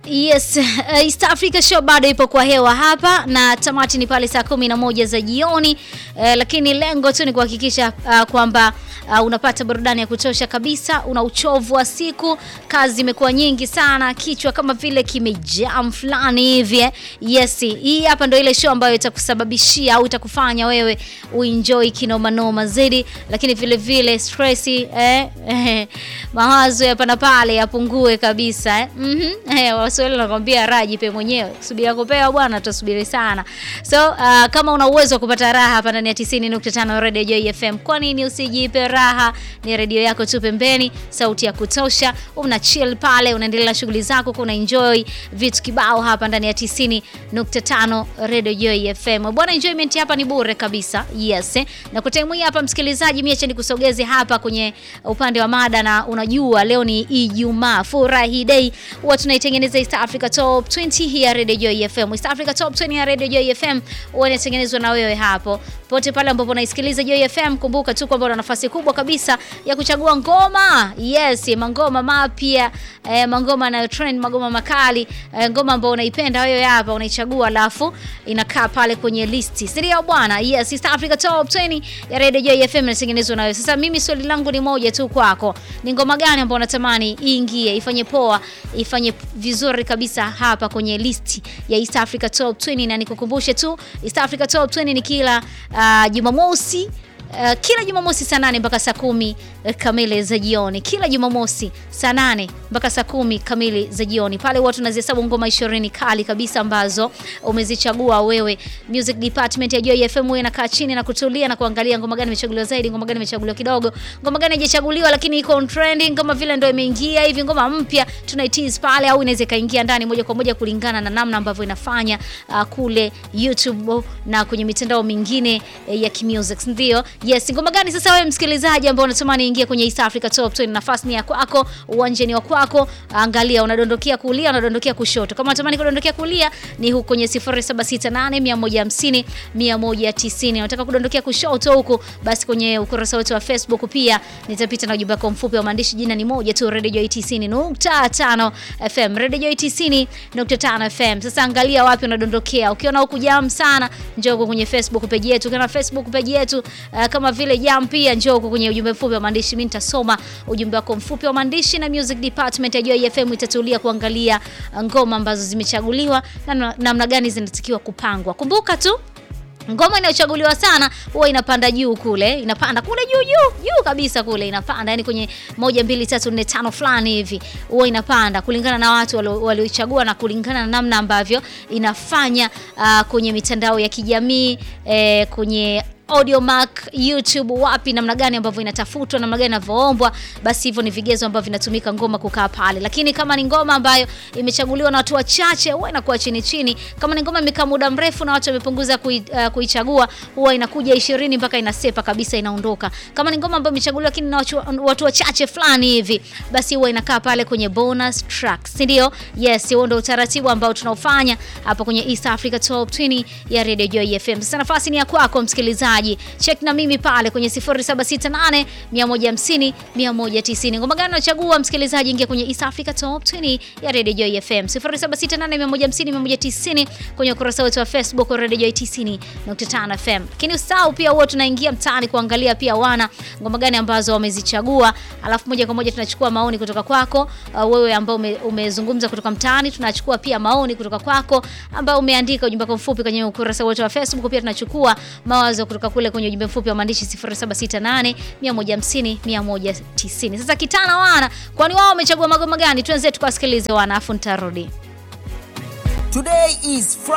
Yes, uh, East Africa Show bado ipo kwa hewa hapa na tamati ni pale saa kumi na moja za jioni uh, lakini lengo tu ni kuhakikisha uh, kwamba uh, unapata burudani ya kutosha kabisa. Una uchovu wa siku, kazi imekuwa nyingi sana, kichwa kama vile kimejam fulani hivi. eh. Yes, hii hapa ndio ile show ambayo itakusababishia au itakufanya wewe uenjoy kinoma noma zaidi, lakini vile vile stress eh, eh, mawazo hapa na pale yapungue kabisa eh. Mhm. Eh, Waswahili wanakwambia raha jipe mwenyewe. Subiri kupewa bwana, tutasubiri sana. So uh, kama una uwezo wa kupata raha hapa ndani ya 90.5 Radio Joy FM, kwa nini usijipe raha? Ni redio yako tu pembeni, sauti ya kutosha, una chill pale, unaendelea na shughuli zako, kuna enjoy vitu kibao hapa ndani ya 90.5 Radio Joy FM. Bwana, enjoyment hapa ni bure kabisa. Yes. Eh. Na kwa time hii hapa msikilizaji, mimi acha nikusogeze hapa kwenye upande wa mada, na unajua leo ni Ijumaa, furahi day, huwa tunaitengeneza East Africa Top 20 hii ya Radio Joy FM. East Africa Top 20 ya Radio Joy FM huwa inatengenezwa na wewe hapo pote pale ambapo unaisikiliza Joy FM. Kumbuka tu kwamba una nafasi kubwa kabisa ya kuchagua ngoma, yes, mangoma mapya eh, mangoma na trend, magoma makali eh, ngoma ambayo unaipenda wewe hapa unaichagua, alafu inakaa pale kwenye listi, si ndio bwana? Yes, East Africa Top 20 ya Radio Joy FM inatengenezwa na wewe. Sasa mimi swali langu ni moja tu kwako, ni ngoma gani ambayo unatamani iingie, ifanye poa, ifanye vizuri kabisa hapa kwenye listi ya East Africa Top 20, na nikukumbushe tu East Africa Top 20 ni kila uh, Jumamosi Uh, kila Jumamosi saa nane mpaka saa kumi uh, kamili za jioni. Kila Jumamosi saa nane mpaka saa kumi kamili za jioni, pale huwa tunazihesabu ngoma ishirini kali kabisa ambazo umezichagua wewe. Music department ya Joy FM huwa inakaa chini na kutulia na kuangalia ngoma gani imechaguliwa zaidi, ngoma gani imechaguliwa kidogo, ngoma gani haijachaguliwa lakini iko on trending, kama vile ndio imeingia hivi, ngoma mpya tunaitease pale, au inaweza ikaingia ndani moja kwa moja kulingana na namna ambavyo inafanya uh, kule YouTube na kwenye mitandao mingine eh, ya kimusic, ndio Yes, ngoma gani sasa wewe msikilizaji ambao unatamani ingie kwenye East Africa Top 20? Nafasi ni ya kwako, uwanjani wa kwako. Angalia, unadondokea kulia, unadondokea kushoto. Kama unatamani kudondokea kulia ni huko kwenye 0768 150 190. Unataka kudondokea kushoto huko, basi kwenye ukurasa wetu wa Facebook pia nitapita na ujumbe wako mfupi wa maandishi. Jina ni moja tu, Radio Joy 90.5 FM, Radio Joy 90.5 FM. Sasa angalia wapi unadondokea. Ukiona huku jam sana, njoo huko kwenye Facebook page yetu. Ukiona Facebook page yetu uh, kama vile jam pia njoo huko kwenye ujumbe mfupi wa maandishi. Mimi nitasoma ujumbe wako mfupi wa maandishi na music department ya Joy FM itatulia kuangalia ngoma ambazo zimechaguliwa na namna gani zinatakiwa kupangwa. Kumbuka tu ngoma inayochaguliwa sana huwa inapanda juu kule, inapanda kule juu juu juu kabisa kule, inapanda yani kwenye moja mbili tatu nne tano fulani hivi, huwa inapanda kulingana na watu walioichagua na kulingana na namna ambavyo inafanya uh, kwenye mitandao ya kijamii eh, kwenye Audiomack, YouTube, wapi, namna gani ambavyo inatafutwa, namna gani inavyoombwa, basi hivyo ni vigezo ambavyo vinatumika ngoma kukaa pale. Lakini kama ni ngoma ambayo imechaguliwa na watu wachache, huwa inakuwa chini chini. Kama ni ngoma imekaa muda mrefu na watu wamepunguza kui, uh, kuichagua, huwa inakuja 20 mpaka inasepa kabisa, inaondoka. Kama ni ngoma ambayo imechaguliwa lakini na watu, watu wachache fulani hivi, basi huwa inakaa pale kwenye bonus tracks, si ndio? Yes, huo ndio utaratibu ambao tunaofanya hapa kwenye East Africa Top 20 ya Radio Joy FM. Sasa nafasi ni ya kwako msikilizaji check na mimi pale kwenye 0768 150 190. Ngoma gani unachagua msikilizaji? Ingia kwenye East Africa Top 20 ya Radio Joy FM 0768 150 190 kwenye ukurasa wetu wa Facebook wa Radio Joy 90.5 FM. Lakini usahau pia, huwa tunaingia mtaani kuangalia pia wana ngoma gani ambazo wamezichagua, alafu moja kwa moja tunachukua maoni kutoka kwako uh, wewe ambao ume, umezungumza kutoka mtaani. Tunachukua pia maoni kutoka kwako ambao umeandika ujumbe wako mfupi kwenye ukurasa wetu wa Facebook. Pia tunachukua mawazo kutoka kule kwenye ujumbe mfupi wa maandishi 0768 150 190. Sasa kitana wana, kwani wao wamechagua magoma gani? Tuanze tukawasikilize wana, afu nitarudi. Today is